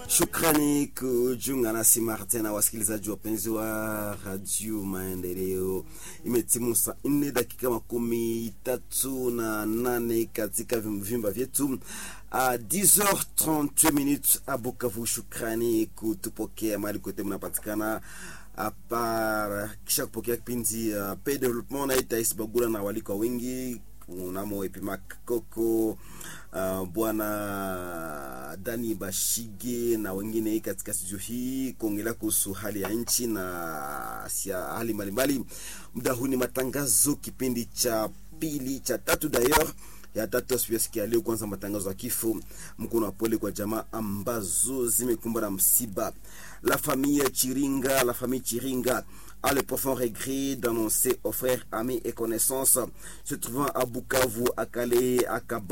Shukrani kujiunga nasi mara tena, wasikilizaji wapenzi wa Radio Maendeleo. Imetimu saa nne dakika makumi tatu na nane katika vimba vyetu a 10h38 minutes a Bukavu. Shukrani kutupokea mahali kote mnapatikana apar kisha kupokea kipindi uh, pe development naita isibagula na walikwa wengi unamo Epimac Koko uh, bwana Dani Bashige na wengine katika studio hii kuongelea kuhusu hali ya nchi na sia hali mbalimbali. Muda huu ni matangazo, kipindi cha pili cha tatu d'ailleurs ya tatu asikia leo. Kwanza matangazo ya kifo, mkono wa pole kwa jamaa ambazo zimekumbwa na msiba. La famille Chiringa, la famille Chiringa a le profond regret d'annoncer aux frères, amis et connaissances se trouvant à Bukavu, à Calais, à Kaba